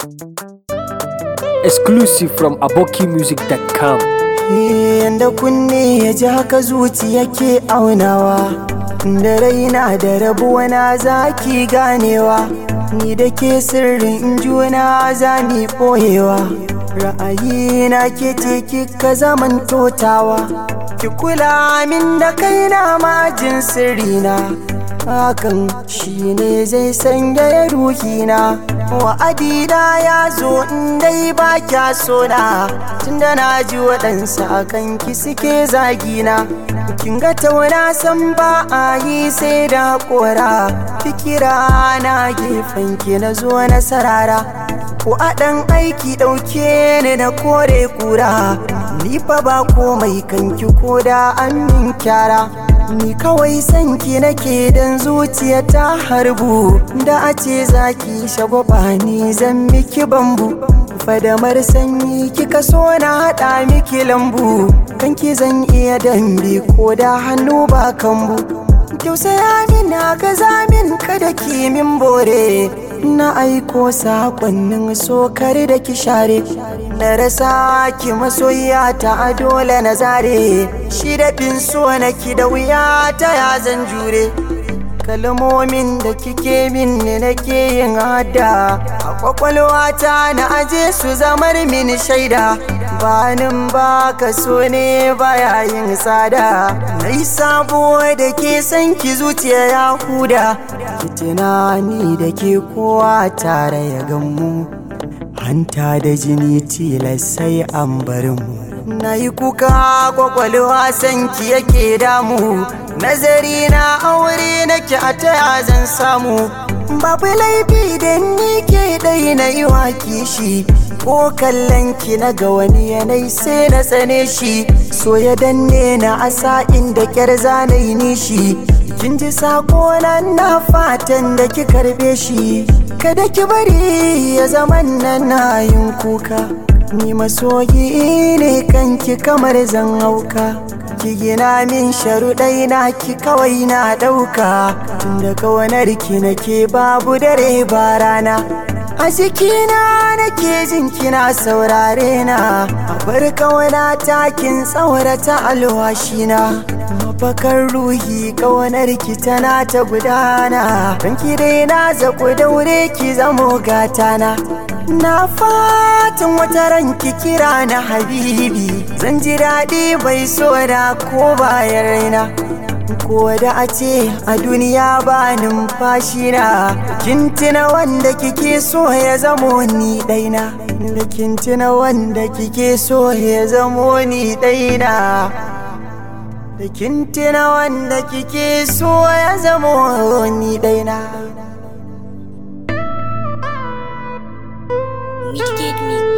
Exclusive from abokimusic.com. Yanda kunne ya ji haka zuci yake aunawa Da raina da rabuwa na zaki ganewa Ni da ke sirrin juna za mi ɓoyewa Ra'ayi na ke ce kika zaman totawa Ki kula min da kaina majin sirrina Hakan shi ne zai sanya ya ruhina wa'adina ya zo in dai ba kya sona tunda na ji waɗansu a kanki suke zagina kin ga tauna san ba a yi sai da kora fikira na gefen ki na zo na sarara ko a ɗan aiki ɗauke ni na kore kura ni fa ba komai kanki ko da an min kyara Ni kawai sanki nake dan zuciya ta harbu Da a ce zaki shagwaba ni zan miki bambu Fadamar sanyi kika so na haɗa miki lambu Kanki zan iya dambe ko da hannu ba kambu Tausaya min haka zamin kada ki min bore Na aiko sakonnin sokar da ki share Na rasa ki masoyiya ta dole na zare Shi da fin so na ki da wuya ta ya zan jure Kalmomin da kike min ne nake yin hada A kwakwalwata na aje su zamar min shaida Banin ba ka so ne baya yin tsada Nai sabo da ke san ki zuciya ya huda Ki tunani da ke kowa tare ya gammu hanta da jini tilas sai an bar mu na yi kuka kwakwalwa sanki yake damu nazari na aure nake a taya zan samu babu laifi da ni ke ɗai na yi wa kishi ko kallon ki na ga wani yanayi sai na tsane shi so ya danne na asa inda kyar zanayi nishi kin ji sako na fatan da ki karbe shi kada ki bari ya zama nan na yin kuka ni masoyi ne kanki kamar zan hauka ki gina min sharuɗai na ki kawai na ɗauka tunda kawanar ki nake babu dare ba rana a jikina nake jin kina saurare na a bar kawana takin tsaurata alwashina mafakar ruhi kawanar ki tana ta gudana don ki dai na zaku daure ki zamo gatana na fatan wata ranki kira na habibi zan ji daɗi bai so da ko bayan raina ko da a ce a duniya ba numfashi na kintina wanda kike so ya zamo ni ɗaina da kintina wanda kike so ya zamo ni ɗaina da kintina wanda kike so ya zamo ni ɗaina Midgate Mix.